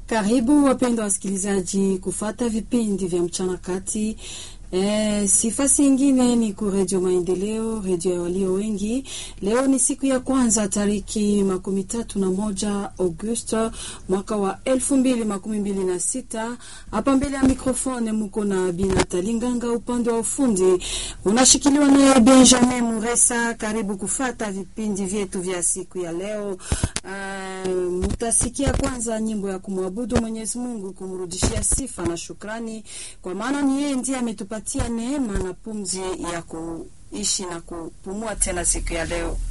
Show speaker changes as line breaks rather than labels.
Karibu wapendwa wasikilizaji kufata vipindi vya mchana kati. E, sifasi ingine ni ku Redio Maendeleo, redio ya walio wengi. Leo ni siku ya kwanza tariki makumi tatu na moja Augusto mwaka wa elfu mbili makumi mbili na sita. Hapa mbele ya mikrofone muko na Binatali Nganga, upande wa ufundi unashikiliwa naye Benjamin Muresa. Karibu kufata vipindi vyetu vya siku ya leo. Uh, mutasikia kwanza nyimbo ya kumwabudu Mwenyezi Mungu, kumrudishia sifa na shukrani, kwa maana ni yeye ndiye ametupatia neema na pumzi ya kuishi na kupumua tena siku ya leo.